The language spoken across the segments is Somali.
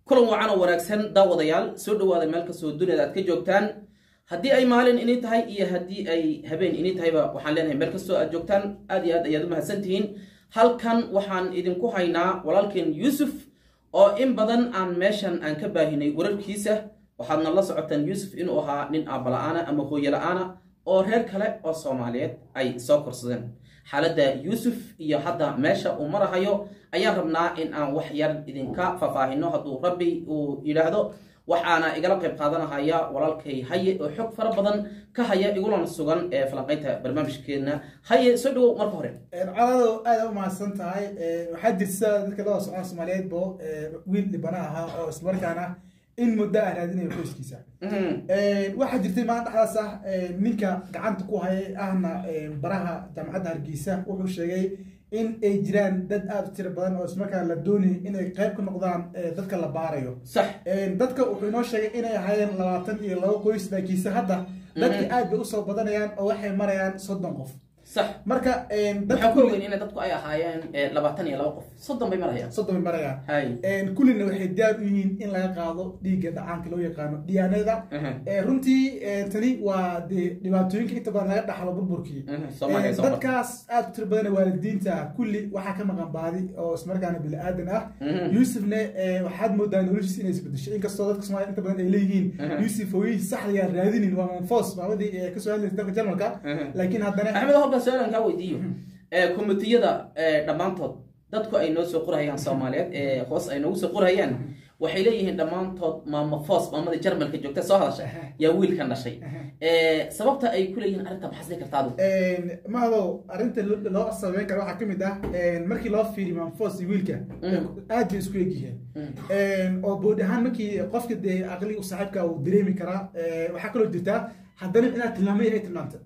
kulan wacan oo wanaagsan daawadayaal soo dhawaada meel kastoo duniyada aad ka joogtaan haddii ay maalin ini tahay iyo haddii ay habeen ini tahayba waxaan leenahay meel kastoo aad joogtaan aad iyo aad ayaad u mahadsantihiin halkan waxaan idinku haynaa walaalkeen yuusuf oo in badan aan meeshan aan ka baahinay wararkiisa waxaadna la socotaan yuusuf inuu ahaa nin aabala-aana ama hooye la-aana oo reer kale oo soomaaliyeed ay soo korsadeen xaaladda yuusuf iyo hadda meesha uu marahayo ayaan rabnaa in aan wax yar idinka faahfaahino hadduu rabbi uu yidhaahdo waxaana igala qayb qaadanahaya walaalkay haye oo xog fara badan ka haya igulana sugan ee falanqaynta barnaamijkeena haye soo dhawow marka hore colaado aada u mahadsan tahay waxaa jirta dadka loo socon soomaaliyeed bo wiil dhibana ahaa oo islamarkaana in muddo ah raadinayo qoyskiisa waxaa jirtay maalin dhexdaas ah ninka gacanta ku hayay ahna baraha jaamacadda hargeysa wuxuu sheegay in ay jiraan dad aada u tiro badan oo ismarkaa la doonayay inay qayb ka noqdaan dadka la baarayo sax dadka wuxuu inoo sheegay inay ahaayeen labaatan iyo laba qoys laakiinse hadda dadka aad bay usoo badanayaan oo waxay marayaan soddon qof sax marka waxaan ku ogeyn inay dadku ay ahaayeen labaatan iyo laba qof soddon bay marayaan soddon bay marayaan hay kullina waxay diyaar u yihiin in laga qaado dhiigga dhacaanka loo yaqaano dhiyaanada runtii tani waa dee dhibaatooyinka inta badan laga dhaxlo burburkii soomaaliya soo bar dadkaas aad u tiro badan waalidiinta ah kulli waxaa ka maqan baadi oo ismarkaana bini aadan ah yuusufne waxaad moodaa noloshiisa inay isbedeshay inkastoo dadka soomaliya inta badan ay leeyihiin yuusuf hooyihiis saxdayaa raadinin waa manfos maamadii ee kasoo hadlaysa dalka jarmalka laakiin haddana axmed halkan su-aalan kaa weydiiyo komitiyada dhammaantood dadku ay noo soo qorhayaan soomaaliyeed ee hoos ay noogu soo qorhayaan waxay leeyihiin dhammaantood maama fos maamadii jarmalka joogta soo hadasha yaa wiilkan dhashay sababta ay ku leeyihiin arrinta maxaa sii kartaadu mahado arrinta loo sameyn karo waxaa ka mid ah markii loo fiiriyo manfos iyo wiilka aad bay isku egyihiin oo bood ahaan markii qofka dee aqli saaxiibka uu dareemi karaa waxaa kaloo jirtaa haddana inaad tilmaamay ay tilmaamta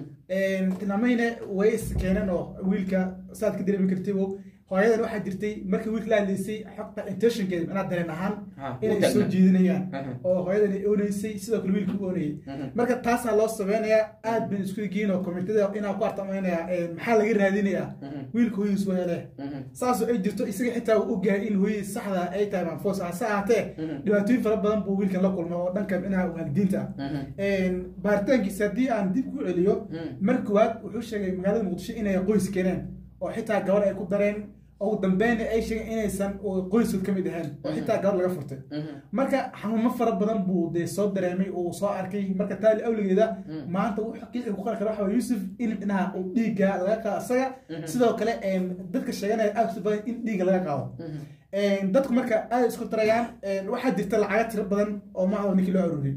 tilmaamayna way is keeneen oo wiilka saad ka dareemi kartay hooyadan waxaa jirtay markii wiilka la hadlaysay xogta intentionkeeda inaad dareen ahaan inay soo jeedinayaan oo hooyadan ay ooneysay sidoo kale wiilka u oonayay marka taasaa loo sameynayaa aad bay isku egiin oo komitada inaa ku artamaynaya maxaa laga raadinayaa wiilka hooyadiis weele saasoo ay jirto isaga xitaa uu ogahay in hooyadiis saxda ay tahay manfos hase ahaatee dhibaatooyin fara badan buu wiilkan la kulma oo dhanka dhinaca waalidiinta baaritaankiisa haddii aan dib ku celiyo mar koowaad wuxuu sheegay magaalada muqdisho inay qoys keeneen oo xitaa gabar ay ku dareen ugu dambeyna ay sheegeen inaysan qoyskood ka mid ahayn oo xitaa gabar laga furtay marka xanuuno fara badan buu dee soo dareemay uu soo arkay marka taali awligeeda maanta kiisa ku qari kara waxa yuusuf in dhinaha uu dhiigga laga qaado isaga sidoo kale dadka sheeganaya aad badan in dhiigga laga qaado dadku marka aad isku tarayaan waxaa jirta lacaga tiro badan oo macdo ninkii loo aruuriyay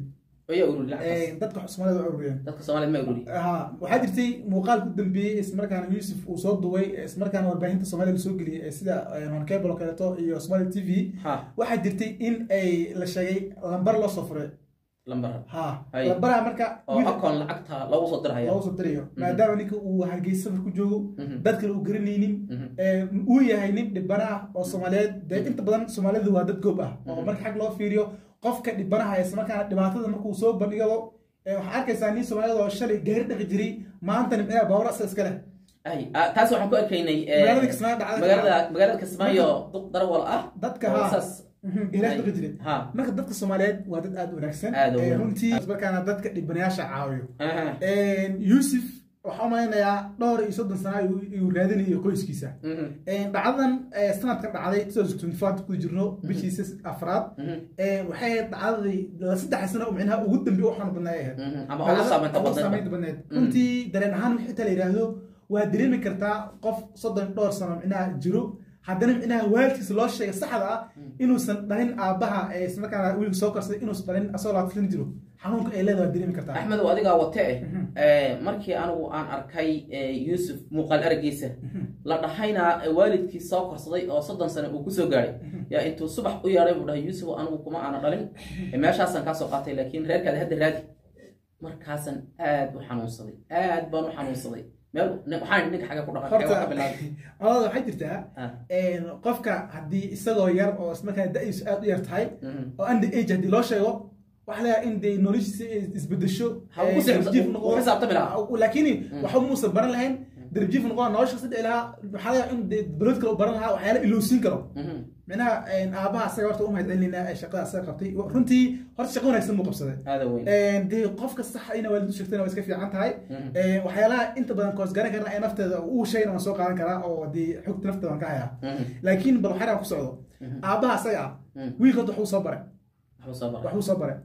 dadka soomaalida u ururiyeen dadka soomaaliyed ma ururi ha waxaa jirtay muuqaal ku dambeeyey ismarkaana yuusuf uu soo duway ismarkaana warbaahinta soomaalida lasoo geliyey sida honkable oo kaleeto iyo somali t v waxaa jirtay in ay la sheegay lambar loo soo furay lambar ha lambaraha marka oo akoon lacagta loogu soo dirhaya loogu soo dirayo maadaama ninka uu hargeysa safar ku joogo dad kale uu garanaynin uu yahay nin dhibana ah oo soomaaliyeed dee inta badan soomaalidu waa dad goob ah oo marka xag loo fiiriyo qofka dhibanaha islamarkaana dhibaatada markuu soo bandhigado waxaa arkaysaa nin soomaaliyad oo shalay gaari dhaqi jiray maanta nimcada baawar asa iska leh taas waxaan ku arkaynay magaalada kismaayo dhacday magaalada magaalada kismaayo duq darawal ah dadka oo ha saas gaari dhaqi jiray ha marka dadka soomaaliyeed waa dad aada u wanaagsan Aad u wanaagsan. runtii markaana dadka dhibanayaasha caawiyo aha yuusuf waxaa umaleynayaa dhowr iyo soddon sana uu raadinayo qoyskiisa dhacdadan sanadkan dhacday ku jirno bishiisa afraad waxay ahayd dhacdadii saddex sano micnaha ugu dambe u xanuun badnaa ahayd ama ugu saameynta ugu badneed saameynta badneed runtii dareen ahaan wixii inta la yidhaahdo waa dareemi kartaa qof soddon dhowr sano micnaha jiro haddana micnaha waalidkiisa loo sheegay saxda ah inuusan dhalin aabbaha islamarkaana wiilka soo korsaday inuusan dhalin asagoo laatan jiro xanuunka ay leedahay waa dareemi kartaa axmed oo adigaa wate eh markii anigu aan arkay yuusuf muuqaal aragiisa la dhahayna waalidkii soo korsaday oo soddon sano uu kusoo gaadhay yaa intuu subax u yeedhay buu dhahay yuusuf anigu kuma aana dhalin meeshaasaan kaasoo qaatay laakiin reerkaada hadda raadi markaasaan aad u xanuunsaday aad baan u xanuunsaday meel waxaan ninka xagga ku dhaqan xagga ka bilaabay colada waxay jirtaa Ah. qofka haddii isagoo yar oo ismarkaa da-iisu aada u yar tahay Mhm. oo under age haddii loo sheego waxa laga in dee noloshiisa ay isbedesho Ha uu ku eh, darjiif xisaab- noqdo. uu xisaabtami lahaa. Ah, laakiin waxa muusan baran lahayn darjiif noqdo nolosha saddex lahaa waxaa laga in dee balod kale u baran lahaa waxyaala ilowsiin karo Mhm. micnaha aabaha asaga horta u mahad celinayna shaqada asaga qabtay runtii horta shaqo wanaagsan buu qabsaday aada weyn dee qofka sax ina waalid u sheegtayna waa iska fiican tahay waxyaalaha inta badan koos garan karna ee nafteeda uu sheegna waan soo qaadan karaa oo dee xogta nafteeda waan ka hayaa laakiin bal waxyaalaan ku socdo aabaha asaga ah wiilka horta waxuu soo baray waxuu soo baray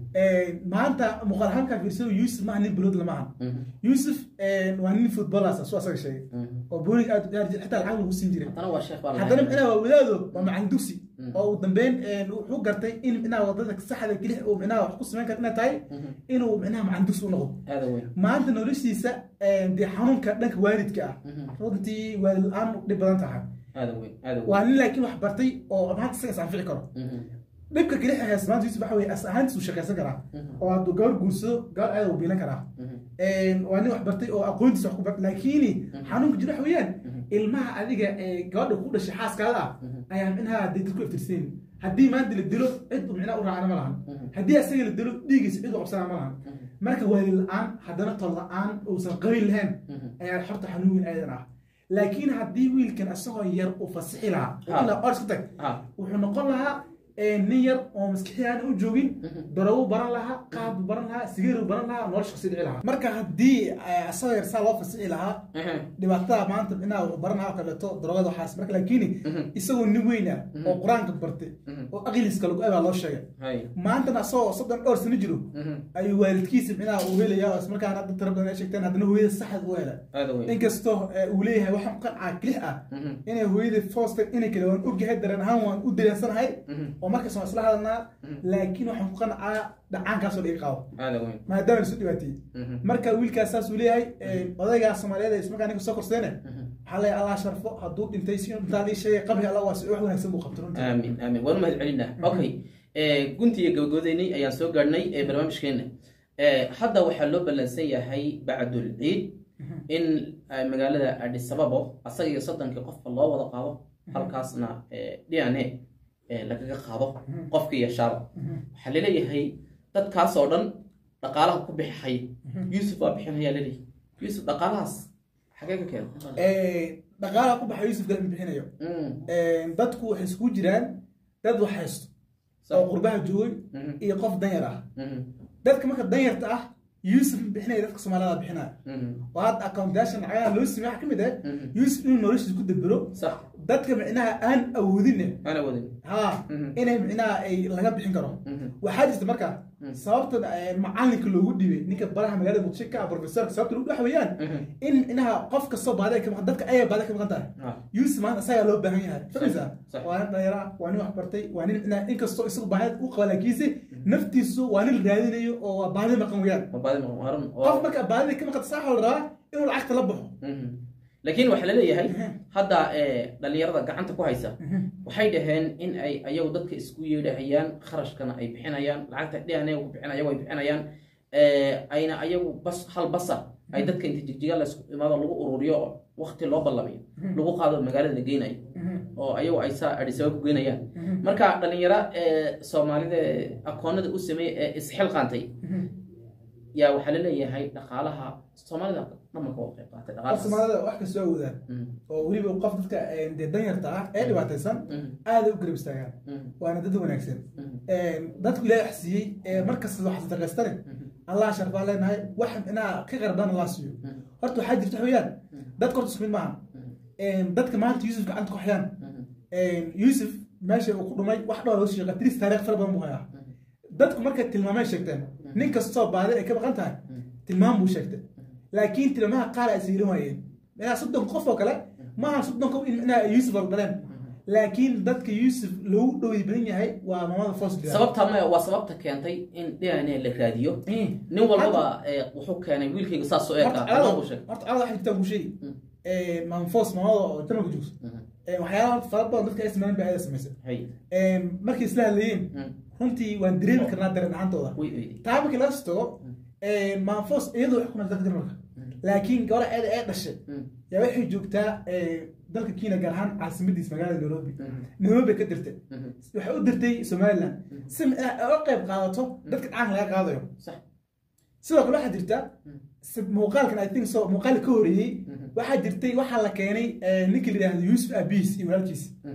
maanta muuqaal ahaankaa fiirsado yuusuf maaha nin bulood lama aha yuusuf waa nin footballers su asaga sheegay oo boolig aad u ciyaari jiray xitaa lacag lagu siin jiray haddana micnaha waa wadaado waa macalin dugsi oo uu dambeyn wuxuu gartay in micnaha wadada saxda kelix uu micnaha wax ku samayn kara inay tahay inuu micnaha macalin dugsi u noqdo maanta noloshiisa dee xanuunka dhanka waalidka ah runtii waalid la-aan dhib badan tahay waa nin laakiin wax bartay oo maanta isaga is anfici karo dhibka keli hayas maanta yusuf waxa weye as ahaantiis uu shaqaysan karaa oo hadduu gabar guursado gabar aada uu biilan karaa waa nin wax bartay oo aqoontiisa wax ku bartay laakiin xanuunka jira waxa weeyaan ilmaha adiga ee gabadha ku dhashay xaaskaada ah ayaa micnaha dee dadku iftirsayn haddii maanta la dilo cid uu micnaha u raacana ma lahan haddii asaga la dilo dhiigiisa cid u qabsana ma lahan marka waalid la-aan haddana tol la-aan uusan qabiil lahayn ayaa xorta xanuun weyn aadan ah laakiin haddii wiilkan isagoo yar uu fasixi lahaa ors ka tag wuxuu noqon lahaa nin yar oo maskixiyaana u joogin barawu baran lahaa qaabbu baran lahaa sigeeru baran lahaa nolosha kasi dhici lahaa marka haddii asagoo yar saa loo fasixi lahaa dhibaatada maanta inaa wuxuu baran lahaa oo kaleeto darogada waxaas marka laakiin isagoo nin weyn ah oo qur-aanka bartay oo aqliska lagu abaa loo sheegay maantana asagoo soddon dhowr sano jiro ayuu waalidkiisa micnaha uu helaya oo ismarkaana dad tira badan ay sheegteen haddana hooyada saxda u hela inkastoo uu leeyahay waxaan qancaa kelix ah inay hooyada foosta inay kale waan ogyahay dareen ahaan waan u dareensanahay oo markaas waan isla hadalnaa laakiin waxaan ku qancaa dhacaankaasoo dhiga qabo maadaama isu dhibaatiyey marka wiilkaas saas uu leeyahay odaygaa soomaaliyeed ee ismarkaa ninka soo korseene waxaa leeyahay allah sharfo hadduu dhintay si intaa lii sheegay qabri allah waa si wax wanaagsan buu qabtay runtii aamin aamin waan u mahad celinaa okay guntiga gabagabadaynay ayaan soo gaadhnay ee barnaamijkeena hadda waxaa loo ballansan yahay bacdul ciid in magaalada adisababo asaga iyo soddonkii qofka loo wada qaado halkaasna d n a lagaga qaado qofkii yashaaba waxaa laleeyahay dadkaas oo dhan dhaqaalaha ku bixixay yuusuf waa bixinayaa laleeyahay yuusuf dhaqaalahaas xagee ka keena dhaqaalaha ku baxa yuusuf galma bixinayo dadku waxay iskugu jiraan dad wax haysto oo qurbaha joogay iyo qof danyar ah dadka marka danyarta ah yuusuf bixinaya dadka soomaalida bixinaya oo hadda accountation lacagaha loo simay waxa ka mid ah yuusuf inuu noloshiisa ku dabero dadka micnaha aan awoodin ha inay micnaha ay laga bixin karo waxaa jirta marka sababta macalinka loogu dhibay ninka baraha magaalada muqdisho ka ah professorka sababta lagu dhex weeyaan in micnaha qof kastoo baada ka maqan dadka ayaa baada ka maqan tahay yuusuf maanta isagaa loo baahan yahay fahmaysaa waa nin dhalinyara waa nin wax bartay waa nin micnaha inkastoo isagu baahid u qaba laakiinse naftiisu waa nin raadinayo oo waa baadi maqan weeyaan qof marka baadida ka maqan saaxa la rabaa inuu lacagta la baxo laakiin waxaa laleeyahay hadda dhalinyarada gacanta ku haysa waxay dhaheen in ay ayagu dadka isku yeedhahayaan kharashkana ay bixinayaan lacagta dhan ku bixinaya way bixinayaan ayna ayagu bas hal basa ay dadka inta jigjiga laysku imaado lagu ururiyo wakti loo ballamiyo lagu qaado magaalada la geynayo oo ayagu ay saa adhisaba ku geynayaan marka dhalinyaro soomaalida akoonada u sameeyey ee isxilqaantay yaa waxaa laleeyahay dhaqaalaha soomaalida dhamanka waa qayb qaatay qof soomaalida wax kastoo awoodaan oo weliba qof dadka dee danyarta ah ee dhibaataysan aada u garab istaagaan waana dad wanaagsan dadku ilaahay wax siiyey markasta wax sadaqaystane allah sharfaa leenahay wax inaa ka qardan allah siiyo horta waxaa jirta weeyaan dadka horta isku mid maaha dadka maanta yuusuf gacanta ku hayaan yuusuf meesha uu ku dhumay wax dhowr loo sheeqa tiris taariikh fara badan buu hayaa dadku markay tilmaamay sheegteen nin kastoo baadi ay ka maqan tahay tilmaam buu sheegtay laakiin tilmaamaha qaar ay siirin waayeen minaa soddon qof oo kale maaha soddon qof in minaa yuusuf hordaleen laakiin dadka yuusuf lagu dhowey badan yahay waa mamada foos sababta maya waa sababta keentay in d n a la raadiyo nin walbaba wuxuu keenay wiilkayga saas soo eeka horta alada waxa jirtaan kuu sheegi maamfoos mamada oo jamalka joogso waxyaalaha horta fara badan dadka ay sameeyeen bay ayada samaysay markay isla hadlayeen runtii waan dareemi karnaa dareen ahaantooda taa markii laga tago maanfoos iyadoo wax ku nafta jarmalka laakiin gabadha eeda ee dhashay yaa waxay joogtaa dalka kenya gaar ahaan caasimadiis magaalada nairobi nairobi ka dirtay waxay u dirtay somaliland si uga qayb qaadato dadka dhacanka laga qaadayo sidoo kale waxaa jirta muuqaalkan i think so muuqaal ka horeeyey waxaa jirtay waxaa la keenay ninkii la yidhahdo yuusuf abis iyo walaalkiis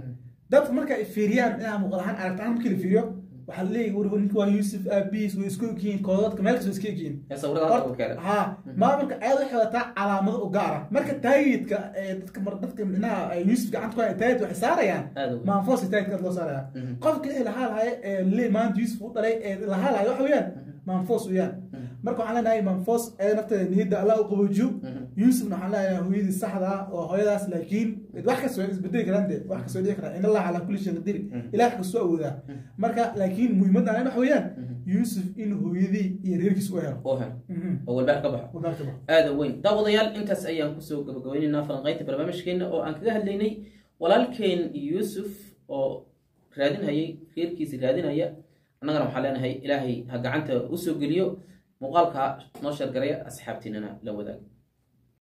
dadka marka ay fiiriyaan inaa muuqaal ahaan aragti ahaan markii la fiiriyo waxaa la leeyahay war ninka waa yuusuf aabihiis way isku egyihiin koodadka meel kasta way iska egyihiin ee sawirada hadda ku keenay ha maamulka ayada waxay wadataa calaamado u gaara marka taayidka ee dadka mar dadka micnaha ay yuusuf gacanta ku haya taayid waxay saarayaan aad u maanfoos taayidka loo saaraya Mhm. qofka ee lahaa lahay ee le maanta yuusuf u dhalay ee lahaa lahay waxa weeyaan maanfoos weeyaan marka waxaan leenahay maanfoos ee nafteeda niyadda allah u qaboojiyo yuusufna waxaan leenahay hooyadii saxda ah oo hooyadaas laakiin wax kasta way isbedeli karaan de wax kasta way dhici karaan in allah calaa kulli shay qadiir ilaah kasoo awoodaa marka laakiin muhiimadda aan waxa weeyaan yuusuf in hooyadii iyo reerkiis u helo oo hel Mhm. oo walbaar ka baxo Wadaalka ba. aada weyn daawadayaal intaas ayaan kusoo gabagabaynaynaa falanqaynta barnaamijkeena oo aan kaga hadlaynay walaalkeen yuusuf oo raadinhayay reerkiisi raadinaya annagana waxaan leenahay ilaahay ha gacanta usoo geliyo muuqaalka noo sheergaraya asxaabtiinana la wadaag